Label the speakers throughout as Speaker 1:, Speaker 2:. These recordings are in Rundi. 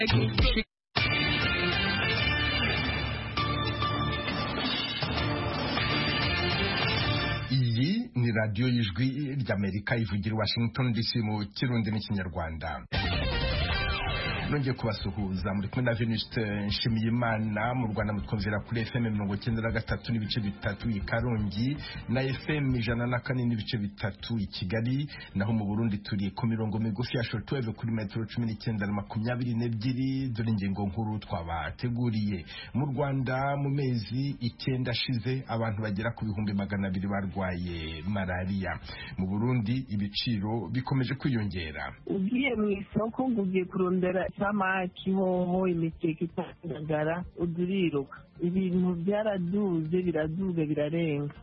Speaker 1: iyi ni radiyo y'ijwi ry'amerika ivugira i washington dc mu kirundi n'ikinyarwanda nongeye kubasuhuza muri kumwe na Venuste Nshimiyimana mu Rwanda mutwumvira kuri FM mirongo icyenda na gatatu n'ibice bitatu i Karongi na FM ijana na kane n'ibice bitatu i Kigali naho mu Burundi turi ku mirongo migufi ya shortwave kuri metero cumi n'icyenda na makumyabiri n'ebyiri dore ingingo nkuru twabateguriye mu Rwanda mu mezi icyenda ashize abantu bagera ku bihumbi magana abiri barwaye malariya mu Burundi ibiciro bikomeje kwiyongera
Speaker 2: ugiye mu isoko ngo ugiye kurondera isamaki hoho imikeke itandagara uduriruka ibintu byaraduze biraduga birarenga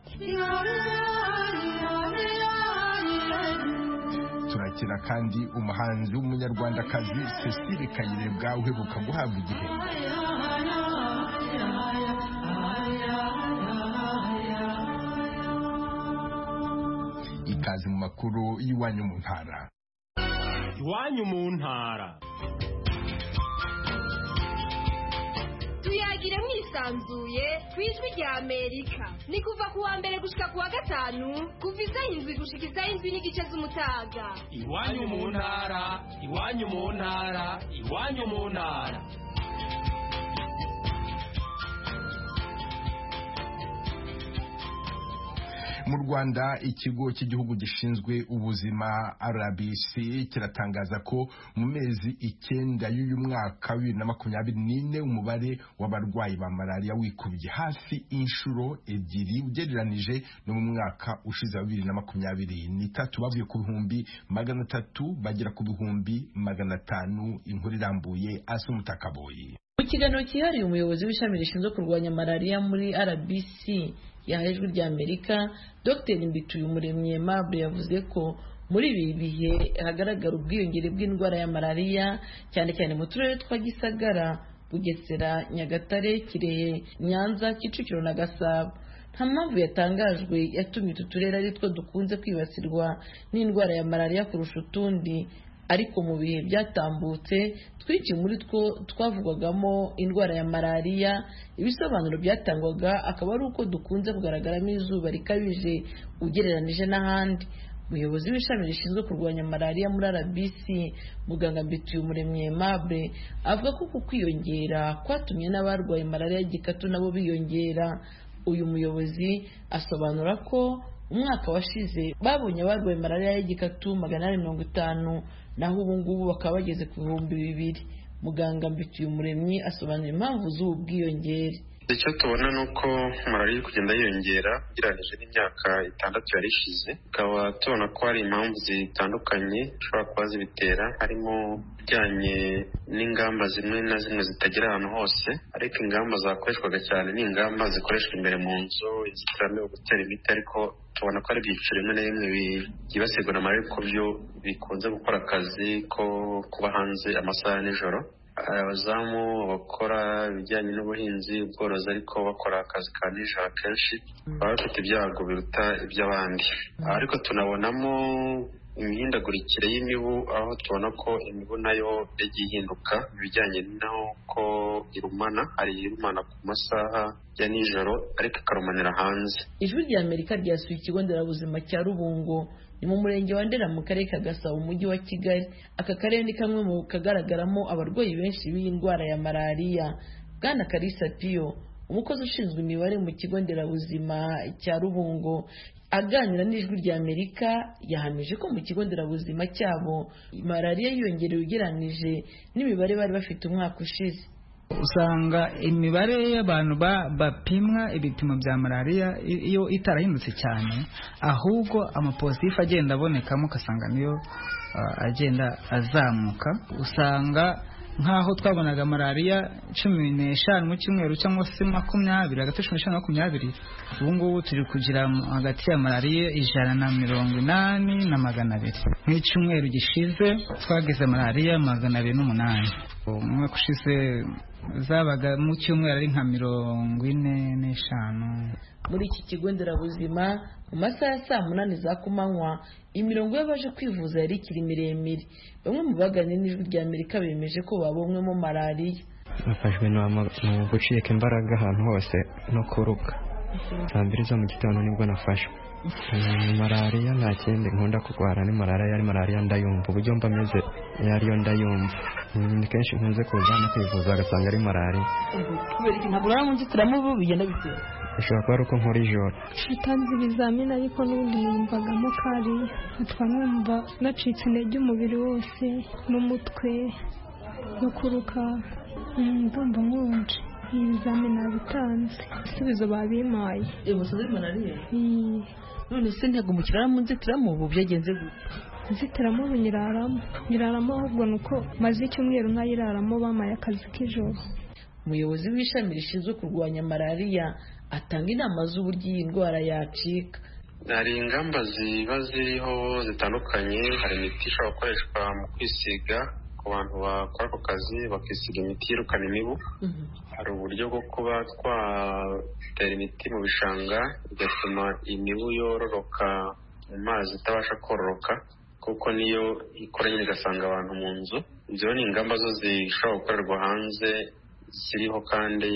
Speaker 1: turakira kandi umuhanzi w'umunyarwandakazi Cecile Kayirebwa uheruka guhabwa igihembo ikaze mu makuru y'iwanyu mu ntara
Speaker 3: iwanyu mu ntara
Speaker 4: tuyagire mwisanzuye ku ijwi rya amerika ni kuva ku wa mbere gushika ku wa gatanu kuva isaha indwi gushika isaha indwi n'igice z'umutaga
Speaker 3: iwanyu mu ntara iwanyu mu ntara iwanyu mu ntara
Speaker 1: mu Rwanda ikigo cy'igihugu gishinzwe ubuzima RBC kiratangaza ko mu mezi icyenda y'uyu mwaka wa bibiri na makumyabiri n'ine umubare w'abarwayi ba malariya wikubye hafi inshuro ebyiri ugereranije no mu mwaka ushize wa bibiri na makumyabiri n'itatu bavuye ku bihumbi magana atatu bagera ku bihumbi magana atanu inkuru irambuye asa umutakaboyi
Speaker 5: mu kiganiro cyihariye umuyobozi w'ishami rishinzwe kurwanya malariya muri RBC yahaye ijwi rya amerika dr mbituyumuremyi aimable yavuze ko muri ibi bihe hagaragara ubwiyongere bw'indwara ya malariya cyane cyane mu turere twa gisagara bugesera nyagatare kirehe nyanza kicukiro na gasabo nta mpamvu yatangajwe yatumye utu turere ari two dukunze kwibasirwa n'indwara ya malariya kurusha utundi ariko mu bihe byatambutse twinshi muri two twavugwagamo indwara ya malariya ibisobanuro byatangwaga akaba ari uko dukunze kugaragaramo izuba rikabije ugereranije n'ahandi umuyobozi w'ishami rishinzwe kurwanya malariya muri rbc muganga mbituyumuremyi aimable avuga ko ku kwiyongera kwatumye n'abarwaye malariya y'igikatu nabo biyongera uyu muyobozi asobanura ko umwaka washize babonye abarwaye malariya y'igikatu magana ane mirongo itanu naho ubu ngubu bakaba bageze ku bihumbi bibiri muganga mbituyumuremyi asobanura impamvu z'ubu bwiyongere
Speaker 6: icyo tubona ni uko malariya iri kugenda yiyongera ugereranyije n'imyaka itandatu yari ishize tukaba tubona ko hari impamvu zitandukanye zishobora kuba zibitera harimo ibijyanye n'ingamba zimwe na zimwe zitagera ahantu hose ariko ingamba zakoreshwaga cyane ni ingamba zikoreshwa imbere mu nzu inzitiramibu gutera imiti ariko tubona ko ari ibyiciro bimwe na bimwe byibasirwa na malariya kuko byo bikunze gukora akazi ko kuba hanze amasaha ya nijoro abazamu bakora ibijyanye n'ubuhinzi ubworozi ariko bakora akazi ka nijoro akenshi baba bafite ibyago biruta iby'abandi ariko tunabonamo imihindagurikire y'imibu aho tubona ko imibu nayo yagiye ihinduka ibijyanye n'uko irumana hari irumana ku masaha ya nijoro ariko ikarumanira hanze
Speaker 5: ijwi rya amerika ryasuye ikigo nderabuzima cya rubungo ni mu murenge wa ndera mu karere ka gasabo umujyi wa kigali aka karere ni kamwe mu kagaragaramo abarwayi benshi b'iyi ndwara ya malariya bwana karisa piyo umukozi ushinzwe imibare mu kigo nderabuzima cya rubungo aganira n'ijwi rya amerika yahamije ko mu kigo nderabuzima cyabo malariya yiyongereye ugereranije n'imibare bari bafite umwaka ushize
Speaker 7: usanga imibare y'abantu bapimwa ibipimo bya malariya iyo itarahindutse cyane ahubwo amapositif agenda abonekamo ugasanga niyo agenda azamuka usanga nk'aho twabonaga malariya cumi n'eshanu mu cyumweru cyangwa se makumyabiri hagati cumi n'eshanu na makumyabiri ubu ngubu turi kugira hagati ya malariya ijana na mirongo inani na magana abiri nk'icyumweru gishize twagize malariya magana abiri n'umunani umwaka ushize zabaga mu cyumweru ari nka mirongo ine n'eshanu
Speaker 5: muri iki kigo nderabuzima mu masaha ya saa munani za kumanywa imirongo y'abaje kwivuza yari ikiri miremire bamwe mu baganye n'ijwi rya amerika bemeje ko babonywemo malariya
Speaker 8: nafashwe ni gucika imbaraga ahantu hose no kuruka saa mbiri zo mu gitondo nibwo nafashwe malariya nta kindi nkunda kurwara ni malariya ari malariya ndayumva uburyo mba meze yariyo ndayumva ni kenshi nkunze kuza no kwivuza agasanga ari malariya
Speaker 5: kubera iki ntabwo urara mu nzitiramubu bigenda bitewe
Speaker 8: bishobora kuba ari uko nkora ijoro
Speaker 9: natanze ibizamini ariko n'ubundi numvagamo kariya nkatwa numva nacitse intege umubiri wose n'umutwe no kuruka ndumva nkonje ibizamini nabitanze ibisubizo babimpaye
Speaker 5: umusozi malariya none se ntabwo mukirara mu nzitiramubu byagenze gute
Speaker 9: inzitiramubu nyiraramo nyiraramo ahubwo ni uko maze icyumweru nkayiraramo bamaye akazi k'ijoro
Speaker 5: umuyobozi w'ishami rishinzwe kurwanya malariya atanga inama z'uburyo iyi ndwara yacika
Speaker 6: hari ingamba ziba ziriho zitandukanye hari imiti ishobora gukoreshwa mu kwisiga ku bantu bakora ako kazi bakisiga imiti yirukana imibu hari uburyo bwo kuba twatera imiti mu bishanga bigatuma imibu yororoka mu mazi itabasha kororoka kuko niyo ikora nyine igasanga abantu mu nzu ibyo ni ingamba zo zishobora gukorerwa hanze ziriho kandi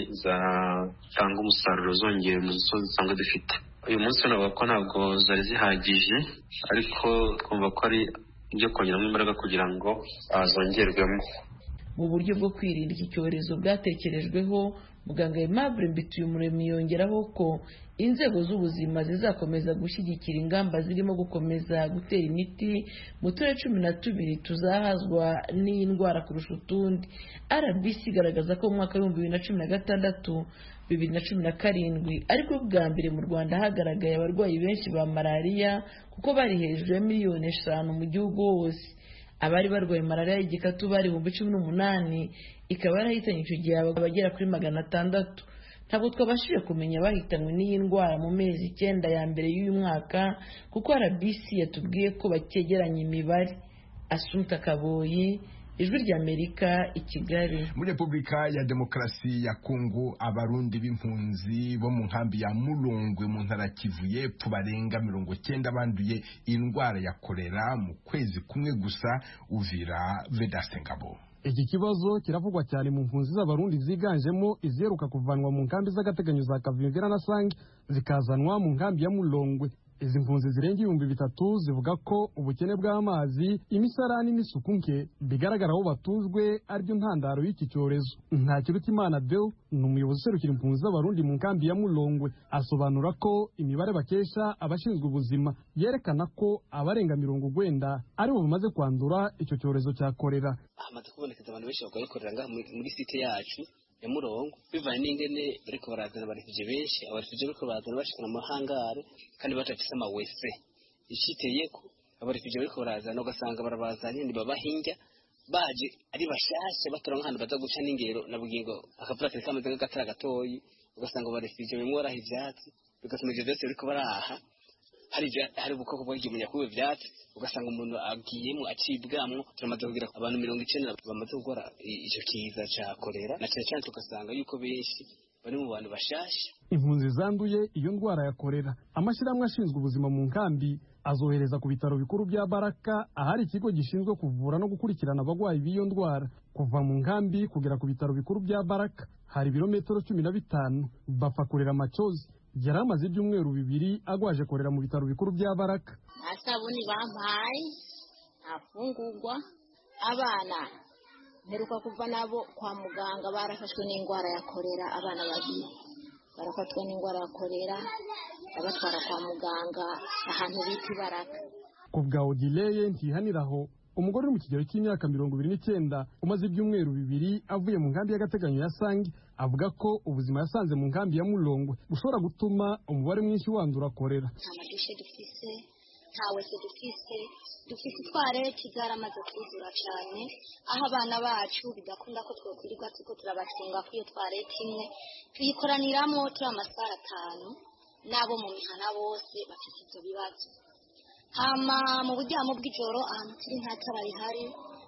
Speaker 6: zatanga umusaruro zongera mu zo zisanzwe dufite uyu munsi navuga ko ntabwo zari zihagije ariko twumva ko ari ibyo kongeramo imbaraga kugira ngo zongerwemo
Speaker 5: mu buryo bwo kwirinda iki cyorezo bwatekerejweho muganga Aimable Mbituyumuremyi yongeraho ko inzego z'ubuzima zizakomeza gushyigikira ingamba zirimo gukomeza gutera imiti mu turere cumi na tubiri tuzahazwa n'iyi ndwara kurusha utundi rbc igaragaza ko mu mwaka w'ibihumbi bibiri na cumi na gatandatu bibiri na cumi na karindwi ariko bwa mbere mu rwanda hagaragaye abarwayi benshi ba malariya kuko bari hejuru ya miliyoni eshanu mu gihugu hose abari barwaye malariya y'igikatu bari ibihumbi cumi n'umunani ikaba yarahitanye icyo gihe abagera kuri magana atandatu ntabwo twabashije kumenya abahitanywe n'iyi ndwara mu mezi icyenda ya mbere y'uyu mwaka kuko rbc yatubwiye ko bakegeranya imibare asumta kaboyi ijwi ry'amerika i kigali
Speaker 1: muri repubulika ya demokarasi ya kongo abarundi b'impunzi bo mu nkambi ya murongwe mu ntara kivu y'epfo barenga mirongo cyenda banduye indwara ya korera mu kwezi kumwe gusa uvira vedaste ngabo
Speaker 10: iki kibazo kiravugwa cyane mu mpunzi z'abarundi ziganjemo iziheruka kuvanwa mu nkambi z'agateganyo za kavimvira na sange zikazanwa mu nkambi ya murongwe izi mpunzi zirenga ibihumbi bitatu zivuga ko ubukene bw'amazi imisarani n'isuku nke bigaragara aho batujwe aribyo ntandaro y'iki cyorezo nta kiruta imana deo ni umuyobozi userukira impunzi z'abarundi mu nkambi ya murongwe asobanura ko imibare bakesha abashinzwe ubuzima yerekana ko abarenga mirongo urwenda aribo bamaze kwandura icyo cyorezo cya korera
Speaker 11: hamaze kubonekeza abantu benshi barwaye korera ngaha muri site yacu ya murongo bivanye n'ingene bariko barazana abarefuje benshi abarefuje bariko barazana bashikana mu mahangare kandi batafise amawese iciteyeko abarefuje bariko barazana ugasanga barabazanye ntibabahinja baje ari bashasha batora nk'ahantu baza guca n'ingero na bugingo akavura kari kameze nk'agatara gatoyi ugasanga abarefuje bimwe baraha ivyatsi bigatuma ivyo vyose bariko baraha hari hari ubukoko bwagiye kuba ivyatsi ugasanga umuntu agiyemo acibwamwo turamaze kugira abantu mirongo icenda bamaze gukora ico kiza ca korera na cyane cyane tugasanga yuko benshi bari mu bantu bashasha
Speaker 10: impunzi zanduye iyo ndwara ya korera amashyirahamwe ashinzwe ubuzima mu nkambi azohereza ku bitaro bikuru bya baraka ahari ikigo gishinzwe kuvura no gukurikirana abarwayi b'iyo ndwara kuva mu nkambi kugera ku bitaro bikuru bya baraka hari ibirometero cumi na bitanu bapfa kurera amacozi yari amaze ibyumweru bibiri agwaje korera mu bitaro bikuru bya baraka
Speaker 12: nta sabuni bampaye nta fungurwa abana mperuka kuva nabo kwa muganga barafashwe n'indwara ya korera abana babiri barafatwa n'indwara ya korera babatwara kwa muganga ahantu bita ibaraka
Speaker 10: ku bwa odileye ntihaniraho umugore uri mu kigero cy'imyaka mirongo ibiri n'icyenda umaze ibyumweru bibiri avuye mu nkambi y'agateganyo ya sange avuga ko ubuzima yasanze mu nkambi ya murongwe bushobora gutuma umubare mwinshi wandura korera
Speaker 12: nta madushe dufise nta wese dufise dufise itwareti zaramaze kuzura cyane aho abana bacu bidakunda ko twokwirirwa turiko turabatunga kuri iyo twareti imwe tuyikoraniramo turi amasaha atanu n'abo mu mihana bose bafite ibyo bibazo hama mu buryamo bw'ijoro ahantu turi nta tara rihari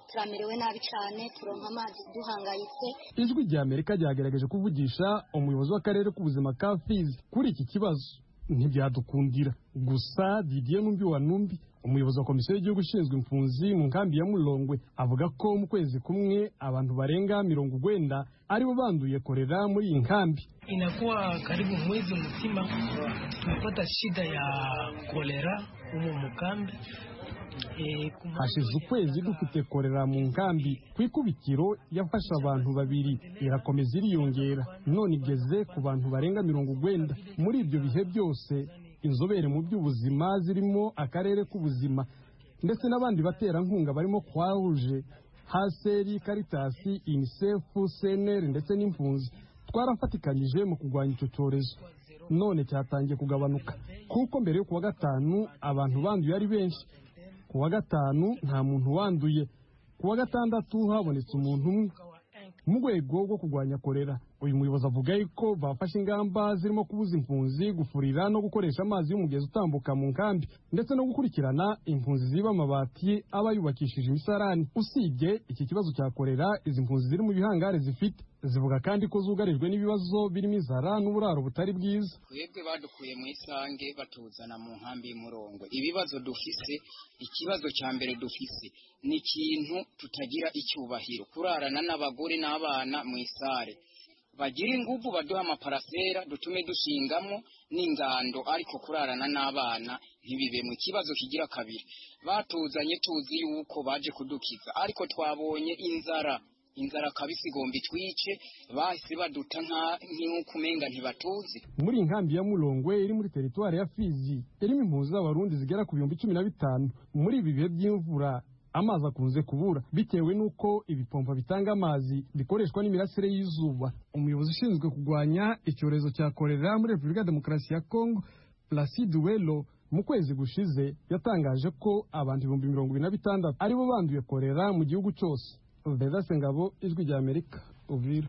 Speaker 12: turamerewe nabi cyane turonka amazi duhangayitse
Speaker 10: ijwi rya amerika ryagerageje kuvugisha umuyobozi w'akarere k'ubuzima ka fizi kuri iki kibazo ntibyadukundira gusa didier numbi wa numbi umuyobozi wa komisiyo y'igihugu ishinzwe impunzi mu nkambi ya mulongwe avuga ko mu kwezi kumwe abantu barenga mirongo urwenda aribo banduye korera muri iyi nkambi
Speaker 13: inakuwa karibu mwezi mzima tumepata shida ya kolera humu mukambi e,
Speaker 10: hashize ukwezi dufite korera mu nkambi ku ikubitiro yafashe abantu babiri irakomeza iriyongera none igeze ku bantu barenga mirongo urwenda muri ibyo bihe byose inzobere mu by'ubuzima zirimo akarere k'ubuzima ndetse n'abandi baterankunga barimo kwahuje haseri karitasi inisefu seneri ndetse n'impunzi twarafatikanyije mu kurwanya icyo cyorezo none cyatangiye kugabanuka kuko mbere yo kuwa gatanu abantu banduye ari benshi ku wa gatanu nta muntu wanduye ku wa gatandatu habonetse umuntu umwe mu rwego rwo kurwanya korera uyu muyobozi avuga yuko bafashe ingamba zirimo kubuza impunzi gufurira no gukoresha amazi y'umugezi utambuka mu nkambi ndetse no gukurikirana impunzi ziba amabati aba yubakishije imisarani usibye iki kibazo cya korera izi mpunzi ziri mu bihangare zifite zivuga kandi ko zugarijwe n'ibibazo birimo inzara n'uburaro butari bwiza
Speaker 14: twebwe badukuye mu isange batuzana mu nkambi y'umurongo ibibazo dufise ikibazo cya mbere dufise ni ikintu tutagira icyubahiro kurarana n'abagore n'abana mu isare bagira ingufu baduha amaparasera dutume dushingamo n'ingando ariko kurarana n'abana ntibibe mu kibazo kigira kabiri batuzanye tuzi yuko baje kudukiza ariko twabonye inzara inzara kabisi igomba itwice bahise baduta nk'uko umenga ntibatuzi
Speaker 10: muri iyi nkambi ya murongwe iri muri teritwari ya fizi irimo impunzi z'abarundi zigera ku bihumbi cumi na bitanu muri ibi bihe by'imvura amazi akunze kubura bitewe n'uko ibipompa bitanga amazi bikoreshwa n'imirasire y'izuba umuyobozi ushinzwe kurwanya icyorezo cya korera muri repubulika ya demokarasi ya kongo placide welo mu kwezi gushize yatangaje ko abantu ibihumbi mirongo ibiri na bitandatu aribo banduye korera mu gihugu cyose vedase ngabo ijwi rya amerika uvira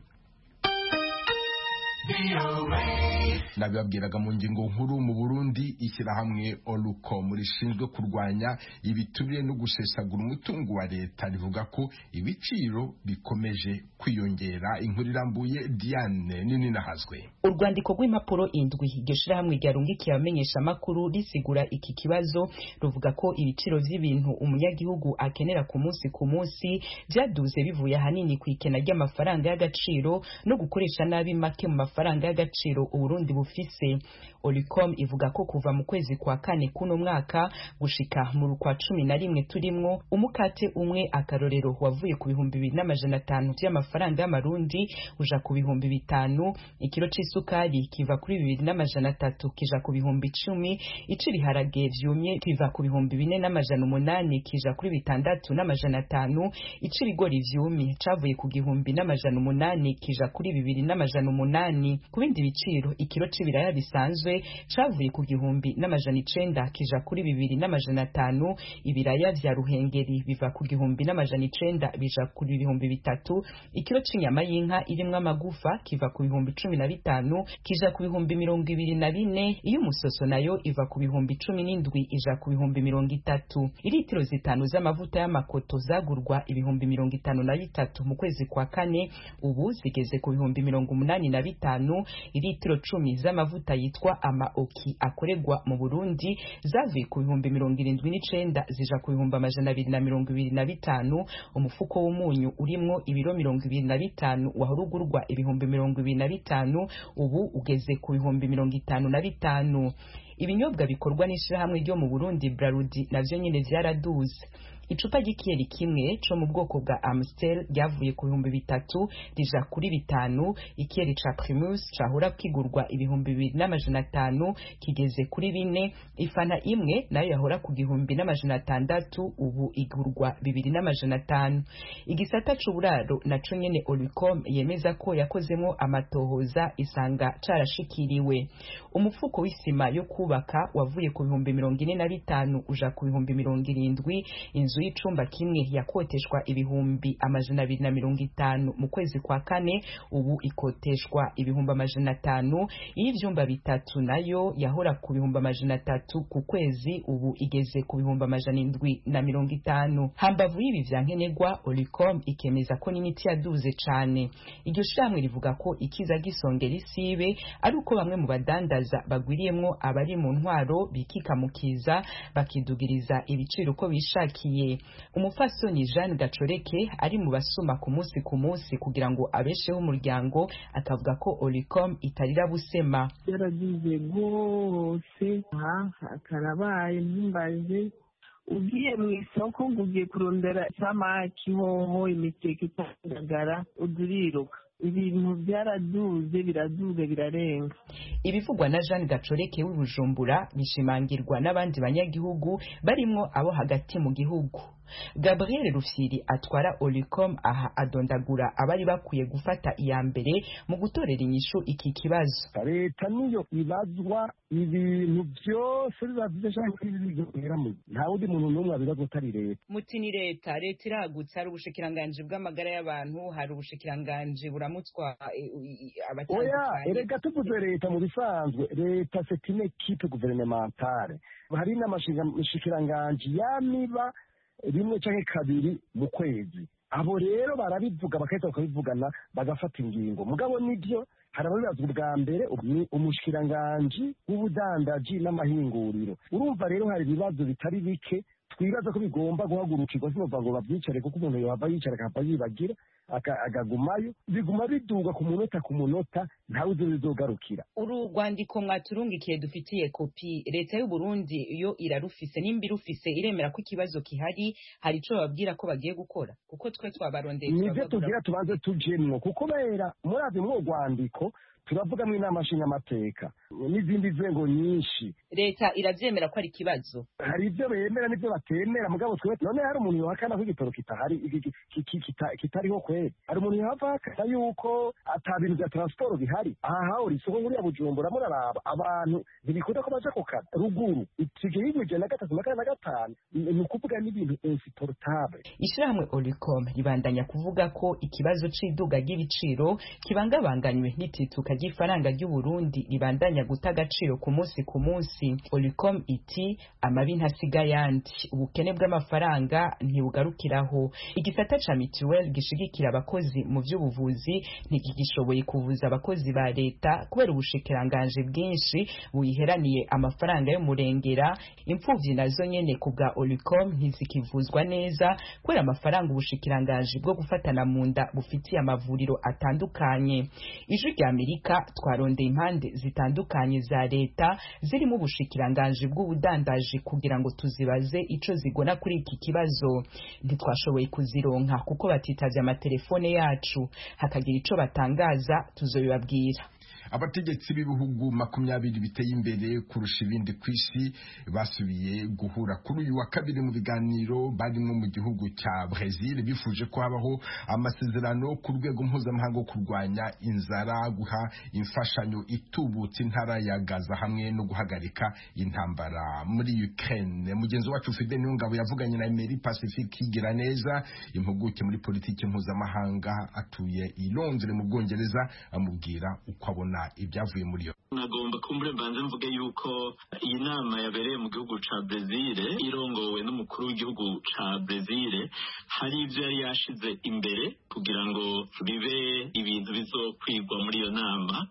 Speaker 1: nabibabwiraga mu ngingo nkuru mu burundi ishyirahamwe orucom rishinzwe kurwanya ibiturire no gusesagura umutungo wa leta rivuga ko ibiciro bikomeje kwiyongera inkuru irambuye diane nini nahazwe
Speaker 15: urwandiko rw'impapuro indwi iryo shirahamwe ryarungikiye abamenyesha amakuru risigura iki kibazo ruvuga ko ibiciro vy'ibintu umunyagihugu akenera ku munsi ku munsi vyaduze bivuye ahanini ku ikena ry'amafaranga y'agaciro no gukoresha nabi make mu mafaranga y'agaciro uburundi bufise olicom ivuga ko kuva mu kwezi kwa kane kuno mwaka gushika mu kwa cumi na rimwe turimwo umukate umwe akarorero wavuye ku bihumbi bibiri n'amajana atanu vy'amafaranga y'amarundi uja ku bihumbi bitanu ikiro c'isukari kiva kuri bibiri n'amajana atatu kija ku bihumbi icumi ic'ibiharage vyumye kiva ku bihumbi bine n'amajana umunani kija kuri bitandatu n'amajana atanu ic'ibigori vyumye cavuye ku gihumbi n'amajana umunani kija kuri bibiri n'amajana umunani ku bindi biciro ikiro c'ibiraya bisanzwe cavuye ku gihumbi n'amajana icenda kija kuri bibiri n'amajana atanu ibiraya vya ruhengeri biva ku gihumbi n'amajana icenda bija kuri ibihumbi bitatu ikiro c'inyama y'inka irimwo amagufa kiva ku bihumbi cumi na bitanu kija ku bihumbi mirongo ibiri na bine iyo umusoso nayo iva ku bihumbi cumi n'indwi ija ku bihumbi mirongo itatu iritiro zitanu z'amavuta y'amakoto zagurwa ibihumbi mirongo itanu na bitatu mu kwezi kwa kane ubu zigeze ku bihumbi mirongo umunani na bitanu iritiro cumi z'amavuta yitwa amaoki akorerwa mu burundi zavuye ku bihumbi mirongo irindwi n'icenda zija ku bihumbi amajana abiri na mirongo ibiri na bitanu umufuko w'umunyu urimwo ibiro mirongo ibiri na bitanu wahora ugurwa ibihumbi mirongo ibiri na bitanu ubu ugeze ku bihumbi mirongo itanu na bitanu ibinyobwa bikorwa n'ishirahamwe ryo mu burundi brarudi navyo nyene vyaraduze icupa ry'ikiyeri kimwe co mu bwoko bwa amstel ryavuye ku bihumbi bitatu rija kuri bitanu ikiyeri ca primus cahora kigurwa ibihumbi bibiri n'amajana atanu kigeze kuri bine ifana imwe nayo yahora ku gihumbi n'amajana atandatu ubu igurwa bibiri n'amajana atanu igisata c'uburaro naco nyene olicom yemeza ko yakozemwo amatohoza isanga carashikiriwe umufuko w'isima yo kubaka wavuye ku bihumbi mirongo ine na bitanu uja ku bihumbi mirongo irindwi inzu inzu y'icumba kimwe yakoteshwa ibihumbi amajana abiri na mirongo itanu mu kwezi kwa kane ubu ikoteshwa ibihumbi amajana atanu iy'ivyumba bitatu nayo yahora ku bihumbi amajana atatu ku kwezi ubu igeze ku bihumbi amajana indwi na mirongo itanu hambavu y'ibi vya nkenerwa olicom ikemeza ko n'imiti yaduze cane iryo shirahamwe rivuga ko ikiza gisongera isibe ari uko bamwe mu badandaza bagwiriyemwo abari mu ntwaro bikikamukiza bakidugiriza ibiciro uko bishakiye umupfasoni jeanne gacoreke ari mu basuma ku munsi ku munsi kugira ngo abesheho umuryango akavuga ko olicom itarira busema
Speaker 2: yaragize rwose aha karabaye ntumbaze ugiye mu isoko ngo ugiye kurondera isamaki hoho imiteke itandagara uduriruka ibintu byaraduze biraduze birarenga
Speaker 15: ibivugwa na jeanne gacoreke w'ibujumbura bishimangirwa n'abandi banyagihugu barimwo abo hagati mu gihugu gabriel rufyiri atwara olicom aha adondagura abari bakwiye gufata iya mbere mu gutorera inyishu iki kibazo
Speaker 16: leta niyo ibazwa ibintu byose biba byashaka mu nta wundi muntu n'umwe abibazwa utari leta
Speaker 15: muti ni leta leta iragutse hari ubushikiranganji bw'amagara y'abantu hari ubushikiranganji buramutswa
Speaker 16: oya erega tuvuze leta mu bisanzwe leta c'est une équipe gouvernementale hari n'amashikiranganji yamiba rimwe canke kabiri mu kwezi abo rero barabivuga bagahita bakabivugana bagafata ingingo mugabo nibyo hari ababibaza ubwa mbere ni umushikiranganji w'ubudandaji n'amahinguriro urumva rero hari ibibazo bitari bike twibaza ko bigomba guhagurukirwa sinumva ngo babyicare kuko umuntu yohava yicara akahava yibagira akagumayo biguma biduga ku munota ku munota ntawe uzi bizogarukira
Speaker 15: uru rwandiko mwaturungikiye dufitiye kopi leta y'u Burundi yo irarufise nimba irufise iremera ko ikibazo kihari hari ico bababwira ko bagiye gukora kuko twe twabarondeye
Speaker 16: nivyo tugira tubanze tujemwo kuko bera murazi mw'urwo rwandiko turavugamwo inama nshingamateka n'izindi nzego nyinshi
Speaker 15: leta iravyemera ko ari ikibazo
Speaker 16: hari ibyo bemera n'ibyo batemera mugabo twe none hari umuntu yohakana ko igitoro kitahari kitariho kweri hari umuntu yohava hakana yuko ata bintu vya transport bihari aha hahora isoko nkuriya bujumbura muraraba abantu ntibikunda ko baja ku kazi ruguru ikigihugu ijana na gatatu na kane na gatanu ni ukuvuga n'ibintu insupportable
Speaker 15: ishirahamwe olicom ribandanya kuvuga ko ikibazo c'iduga ry'ibiciro kibangabanganywe n'itituka ry'ifaranga ry'uburundi ribandanya guta agaciro ku munsi ku munsi olicom iti amabi ntasiga yandi ubukene bw'amafaranga ntibugarukiraho igisata ca mituweli gishigikira abakozi mu vy'ubuvuzi ntikigishoboye kuvuza abakozi ba leta kubera ubushikiranganji bwinshi buyiheraniye amafaranga y'umurengera impfuvyi nazo nyene ku bwa olicom ntizikivuzwa neza kubera amafaranga ubushikiranganji bwo gufatana mu nda bufitiye amavuriro atandukanye ijwi rya amerika twarondeye impande zitandukanye za leta zirimo ubushikiranganji bw'ubudandaji kugira ngo tuzibaze ico zigona kuri iki kibazo ntitwashoboye kuzironka kuko batitavye amatelefone yacu hakagira ico batangaza tuzobibabwira
Speaker 1: abategetsi b'ibihugu makumyabiri biteye imbere kurusha ibindi ku isi basubiye guhura kuri uyu wa kabiri mu biganiro barimo mu gihugu cya Brazil bifuje ko habaho amasezerano ku rwego mpuzamahanga wo kurwanya inzara guha imfashanyo itubutse intara ya Gaza hamwe no guhagarika intambara muri Ukraine mugenzi wacu Fidel Niyongabo yavuganye na Emery Pacifique higira neza impuguke muri politiki mpuzamahanga atuye i Londres mu Bwongereza amubwira uko abona ibyavuye muri yo
Speaker 17: nagomba kumbure mbanze mvuge yuko iyi nama yabereye mu gihugu ca Brezil irongowe n'umukuru w'igihugu ca Brezil hari ivyo yari yashize imbere kugira ngo bibe ibintu bizokwigwa muri iyo nama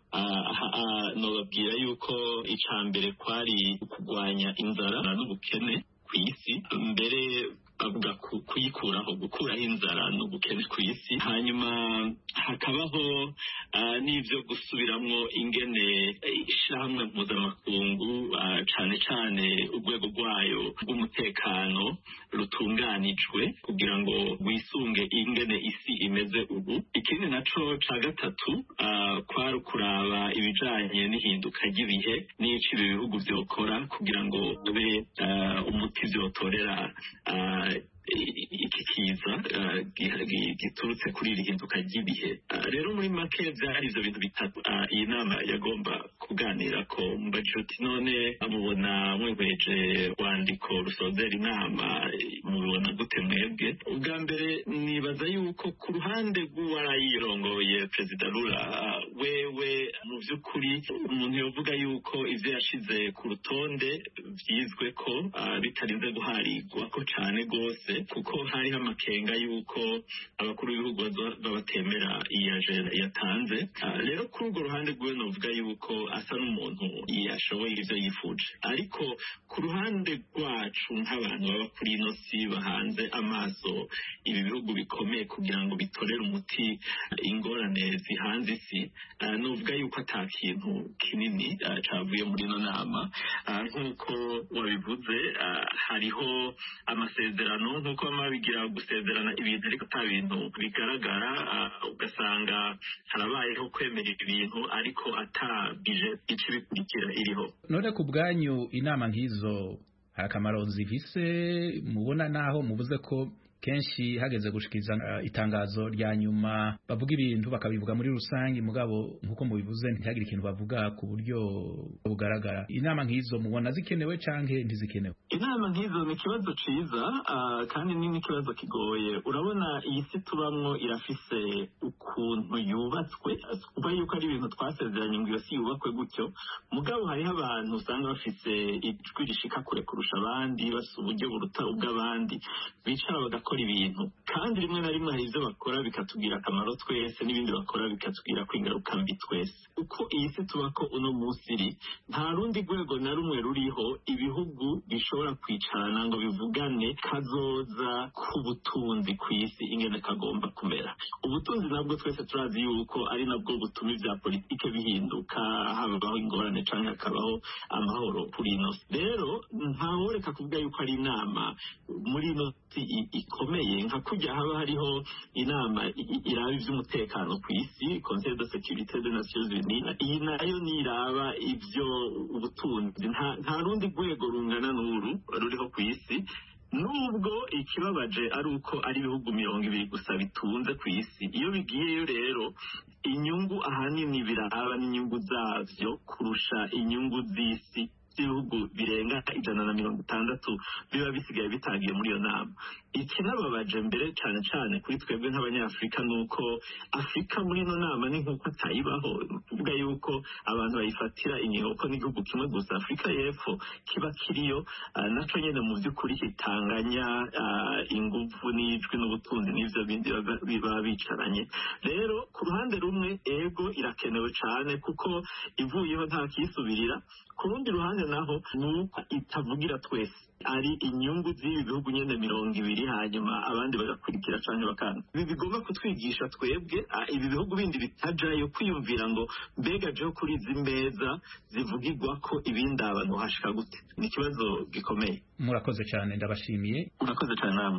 Speaker 17: nobabwira yuko ica mbere kwari kurwanya inzara n'ubukene ku isi mbere bavuga kuyikuraho gukuraho inzara n'ubukene ku isi hanyuma hakabaho n'ibyo gusubiramwo ingene ishyirahamwe mpuzamakungu cyane cyane urwego rwayo rw'umutekano rutunganijwe kugira ngo rwisunge ingene isi imeze ubu ikindi naco ca gatatu kwari kuraba ibijanye n'ihinduka ry'ibihe n'ico ibi bihugu vyokora kugira ngo ube umuti vyotorera iki kiza giturutse kuri iri hinduka ry'ibihe rero muri make byari ibyo bintu bitatu iyi nama yagomba kuganira ko mbajije uti none mubona mwihweje rwandiko rusozera inama mubibona gute mwebwe ubwa mbere nibaza yuko ku ruhande rw'uwarayirongoye perezida rura wewe mu by'ukuri umuntu yavuga yuko ibyo yashize ku rutonde byizwe ko bitarinze guharigwa ko cyane rwose kuko hariho amakenga yuko abakuru b'ibihugu babatemera iyi ajenda yatanze rero kuri urwo ruhande rwiwe navuga yuko asa n'umuntu yashoboye ibyo yifuje ariko ku ruhande rwacu nk'abantu baba kuri ino si bahanze amaso ibi bihugu bikomeye kugira ngo bitorere umuti ingorane zihanze isi nuvuga yuko ata kintu kinini cyavuye muri ino nama nk'uko wabivuze hariho amasezerano nk'uko baba babigira gusezerana ibintu ariko ata bintu bigaragara ugasanga harabayeho kwemera ibintu ariko atabije icyo bikurikira iriho
Speaker 18: none ku bwanyu inama nk'izo hari akamaro zifise mubona naho mubuze ko kenshi hageze gushikiriza uh, itangazo rya nyuma bavuga ibintu bakabivuga muri rusange mugabo nkuko mubivuze ntihagire ikintu bavuga ku buryo bugaragara inama nk'izo mubona zikenewe canke ntizikenewe
Speaker 17: inama nk'izo ni ikibazo ciza uh, kandi ni n'ikibazo kigoye urabona iyi si tubamwo irafise ukuntu yubatswe kuba yuko ari ibintu twasezeranye ngo iyo si yubakwe gutyo mugabo hariho abantu usanga bafise ijwi rishika kure kurusha abandi bafise uburyo buruta ubw'abandi bicara bagakora ibintu kandi rimwe na rimwe hari ibyo bakora bikatubwira akamaro twese n'ibindi bakora bikatubwira ko ingaruka mbi twese uko iyi si tuba ko uno munsi iri nta rundi rwego na rumwe ruriho ibihugu bishobora kwicarana ngo bivugane kazoza k'ubutunzi ku isi ingene kagomba kumera ubutunzi nabwo twese turazi yuko ari nabwo butuma ibya politike bihinduka habaho ingorane cyangwa hakabaho amahoro kuri ino si rero ntaworeka kuvuga yuko ari inama muri ino si ikomeye nka kujya haba hariho inama iraba iby'umutekano ku isi conseil de sécurité des nations unies iyi nayo niraba ibyo ubutunzi nta rundi rwego rungana n'uru ruriho ku isi nubwo ikibabaje ari uko ari ibihugu mirongo ibiri gusa bitunze ku isi iyo bigiyeyo rero inyungu ahanini biraba n'inyungu zabyo kurusha inyungu z'isi z'ibihugu birenga ijana na mirongo itandatu biba bisigaye bitagiye muri iyo nama ikinababaje mbere cyane cyane kuri twebwe nk'abanyafurika ni uko afurika muri ino nama ni nk'uko atayibaho kuvuga yuko abantu bayifatira inyigo ko n'igihugu kimwe gusa afurika y'epfo kiba kiriyo nacyo nyine mu by'ukuri kitanganya ingufu n'ijwi n'ubutunzi n'ibyo bindi biba bicaranye rero ku ruhande rumwe ego irakenewe cyane kuko ivuyeho nta kiyisubirira ku rundi ruhande naho ni uko itavugira twese ari inyungu z'ibi bihugu nyine mirongo ibiri hanyuma abandi bagakurikira cyane bakanga ibi bigomba kutwigisha twebwe ibi bihugu bindi bitajayo kwiyumvira ngo mbega jeho kuri izi meza zivugirwa ko ibindi abantu hashika gute ni ikibazo gikomeye
Speaker 18: murakoze cyane ndabashimiye
Speaker 17: murakoze cyane namwe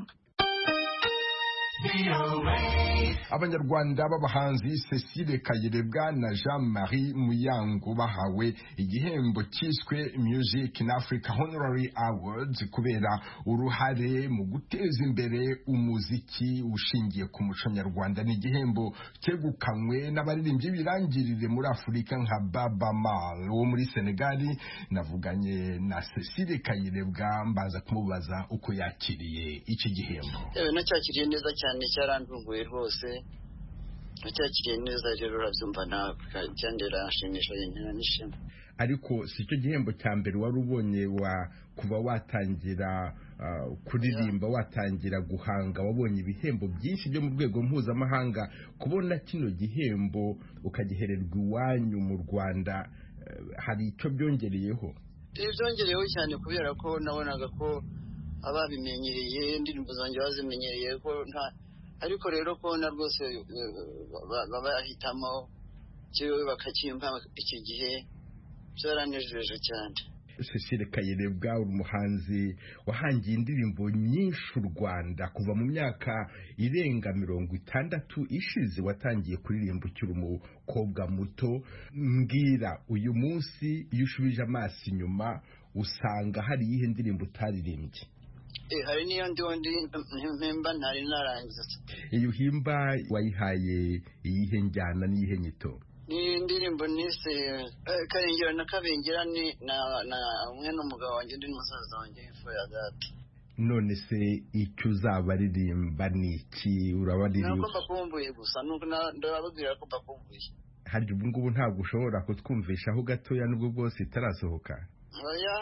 Speaker 1: abanyarwanda b'abahanzi cecile kayirebwa na jean marie muyango bahawe igihembo cyiswe music in africa honorary awards kubera uruhare mu guteza imbere umuziki ushingiye ku muco nyarwanda ni igihembo cyegukanywe n'abaririmbyi birangirire muri afurika nka baba mal wo muri senegali navuganye na cecile kayirebwa mbaza kumubaza uko yakiriye iki gihembo
Speaker 19: nacyakiriye neza cyane cyarantunguye rwose nacyakiriye neza rero urabyumva nawe kandi birashimisha intera n'ishema
Speaker 1: ariko si cyo gihembo cya mbere wari ubonye wa kuva watangira kuririmba watangira guhanga wabonye ibihembo byinshi byo mu rwego mpuzamahanga kubona kino gihembo ukagihererwa iwanyu mu rwanda hari icyo byongereyeho
Speaker 19: byongereyeho cyane kubera ko nabonaga ko ababimenyereye indirimbo zanjye bazimenyereye ko nta ariko rero kubona rwose bahitamo kiwe bakakimpa iki gihe byaranejeje cyane
Speaker 1: cecile kayirebwa uri umuhanzi wahangiye indirimbo nyinshi u rwanda kuva mu myaka irenga mirongo itandatu ishize watangiye kuririmba ukiri umukobwa muto mbwira uyu munsi iyo ushubije amaso inyuma usanga hari iyihe ndirimbo utaririmbye
Speaker 19: hari n'iyo ndi mpemba ntari narangiza
Speaker 1: iyo uhimba wayihaye iyihe njyana n'iyihe nyito
Speaker 19: ni indirimbo nise eh, karengera na kabengera ni na na umwe n'umugabo wanjye undi n'umusaza wanjye hepfo ya data
Speaker 1: none se icyo uzabaririmba ni iki urabaririmba
Speaker 19: nako mbakumbuye gusa nuko na- ndababwira ko mbakumbuye
Speaker 1: harya ubu ngubu ntabwo ushobora kutwumvishaho gatoya nubwo bwose itarasohoka
Speaker 19: oya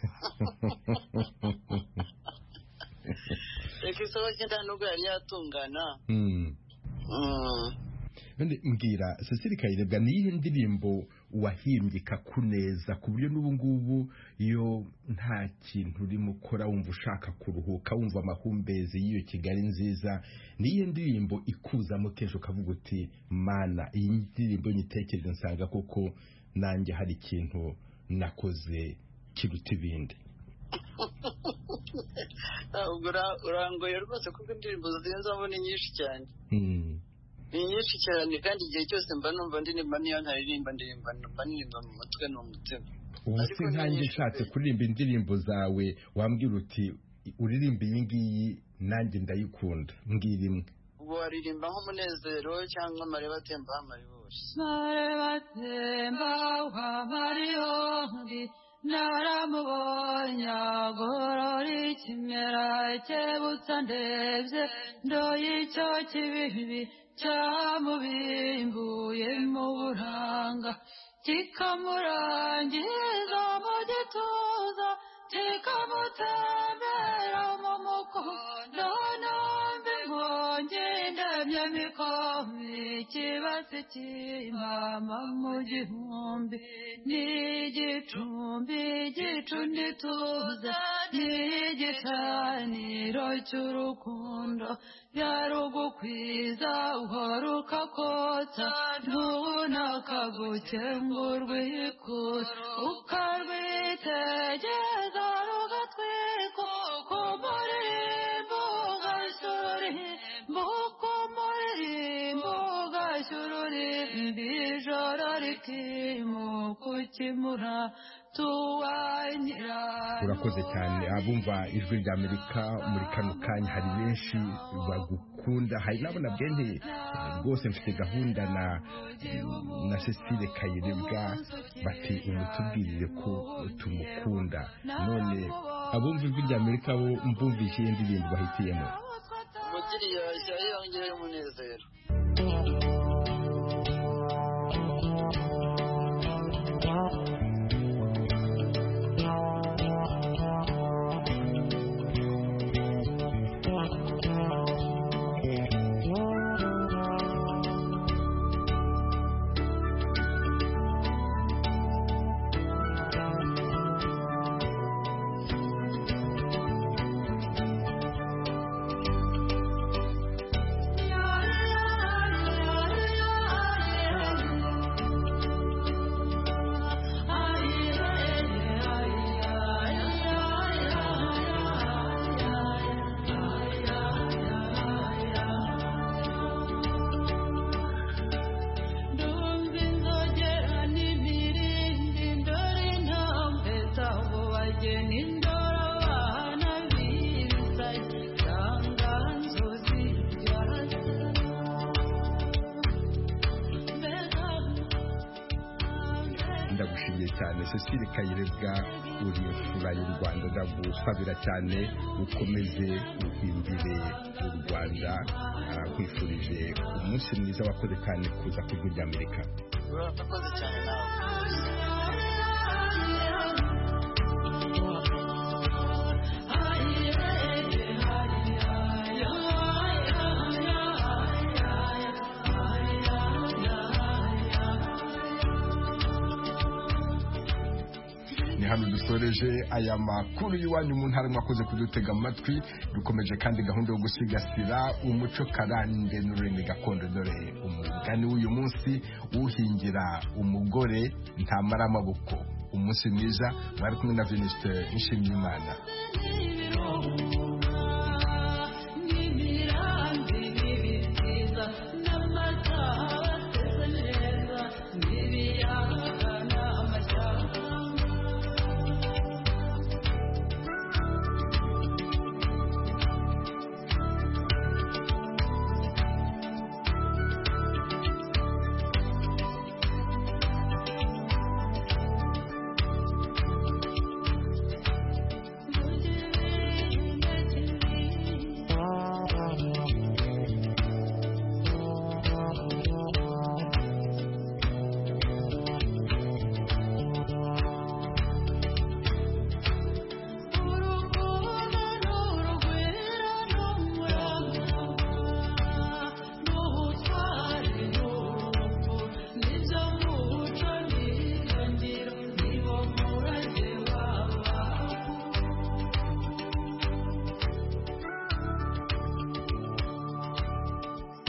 Speaker 19: reka isohoke nta nubwo yari yatungana
Speaker 1: Hmm.
Speaker 19: Mm.
Speaker 1: none mbwira Cecile Kayirebwa ni iyihe ndirimbo wahimbye ikakuneza ku buryo n'ubu ngubu iyo nta kintu urimo ukora wumva ushaka kuruhuka wumva amahumbezi y'iyo kigali nziza ni iyihe ndirimbo ikuzamo kenshi ukavuga uti mana iyi ndirimbo nyitekereje nsanga koko nanjye hari ikintu nakoze kiruta ibindi
Speaker 19: ubwo ura- urangoye rwose kuko indirimbo zizamo ni nyinshi cyane
Speaker 1: Hmm.
Speaker 19: ni nyinshi cyane kandi igihe cyose mba numva ndirimba niyo ntaririmba ndirimba mba ndirimba mu mutwe ni umutima
Speaker 1: ubu se
Speaker 19: Ariko ni
Speaker 1: nkanjye
Speaker 19: nyinshi
Speaker 1: nshatse kuririmba indirimbo zawe wambwira uti uririmba iyi ngiyi nanjye ndayikunda mbwira imwe
Speaker 19: ubwo waririmba nk'umunezero cyangwa amareba atemba amaribori
Speaker 20: batemba wamariyondi naramubonye agorora ikimera cyebutsa ndebye ndoye icyo kibibi cyamubimbuye mu buranga kikamurangiza mu gituza kikamutembera mu mukondo nombi nkongi ndemye mikomi ikibasi cy'impama mu gihumbi n'igicumbi igicundi tuza n'igicaniro cy'urukundo byarugukwiza uhora ukakotsa ntunakagukengurwa ikura ukarwitegeza rugatwika kumuririmbo ugashuririmbo kumuririmbo ugashuririmbo ijoro rikimuka ukimura tuwanyira
Speaker 1: urakoze cyane abumva ijwi rya amerika muri kano kanya hari benshi bagukunda hari n'abo nabwiye nti rwose mfite gahunda na na cecile kayirebwa bati umutubwirire ko tumukunda none abumva ijwi rya amerika bo mbumvise iyi ndirimbo bahitiyemo
Speaker 19: umukiriya yashya yongeye umunezero
Speaker 20: ndumva inzogera n'imirindi ndora intambwe zabo bageni ndora abana bisaye itanganzo zibyatsi
Speaker 1: ndagushimiye cyane cecile kayirebwa uri imfura y'u rwanda ndagusabira cyane ukomeze uhimbire u rwanda Ah, nkwifurije umunsi mwiza wakoze kandi kuza ku ijwi ry'amerika
Speaker 19: urakoze cyane nawe
Speaker 1: ni hano dusoreje aya makuru y'iwanyu mu ntara mwakoze kudutega amatwi dukomeje kandi gahunda yo gusigasira umuco karande n'ururimi gakondo dore umugani w'uyu munsi uhingira umugore ntamara amaboko umunsi mwiza mwari kumwe na venuste nshimiyimana
Speaker 20: Thank you.